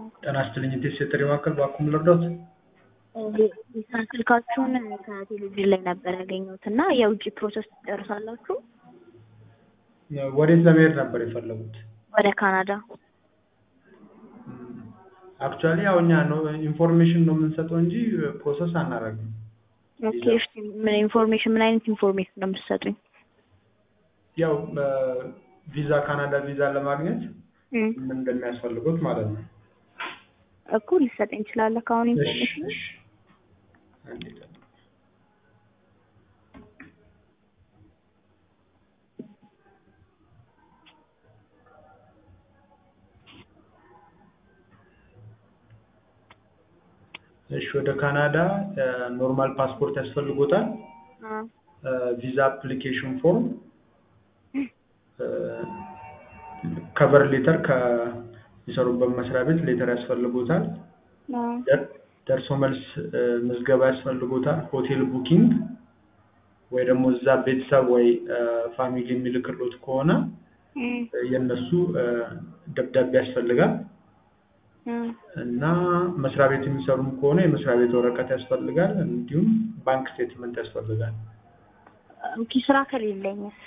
ጤና ይስጥልኝ ኢቴስ የጥሪ ማዕከል በአኩም ልርዳዎት? ስልካችሁን ከቴሌቪዥን ላይ ነበር ያገኘሁት እና የውጭ ፕሮሰስ ትጨርሳላችሁ? ወዴት ለመሄድ ነበር የፈለጉት? ወደ ካናዳ። አክቹዋሊ ያው እኛ ነው ኢንፎርሜሽን ነው የምንሰጠው እንጂ ፕሮሰስ አናደርግም። ኦኬ እሺ፣ ምን ኢንፎርሜሽን ምን አይነት ኢንፎርሜሽን ነው የምትሰጡኝ? ያው ቪዛ ካናዳ ቪዛ ለማግኘት እም፣ ምን እንደሚያስፈልጉት ማለት ነው። እኮ ሊሰጠኝ ይችላል ከአሁን እሺ ኢንፎርሜሽን እሺ። አንዴ ጠብቅ። እሺ ወደ ካናዳ ኖርማል ፓስፖርት ያስፈልጎታል። ቪዛ አፕሊኬሽን ፎርም፣ ከቨር ሌተር ከሚሰሩበት መስሪያ ቤት ሌተር ያስፈልጎታል። ደር- ደርሶ መልስ እ፣ ምዝገባ ያስፈልጎታል። ሆቴል ቡኪንግ ወይ ደግሞ እዛ ቤተሰብ ወይ እ፣ ፋሚሊ የሚልክሎት ከሆነ የእነሱ እ፣ ደብዳቤ ያስፈልጋል እና መስሪያ ቤት የሚሰሩም ከሆነ የመስሪያ ቤት ወረቀት ያስፈልጋል። እንዲሁም ባንክ ስቴትመንት ያስፈልጋል። ኦኬ ስራ ከሌለኝስ?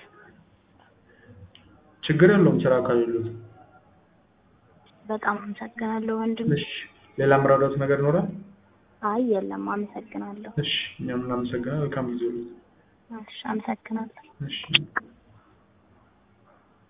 ችግር የለውም ስራ ከሌሉት። በጣም አመሰግናለሁ ወንድም። እሺ ሌላ ምራዳት ነገር ይኖራል? አይ የለም፣ አመሰግናለሁ። እሺ እኛም እናመሰግናለን። መልካም ጊዜ ይሁን። እሺ አመሰግናለሁ። እሺ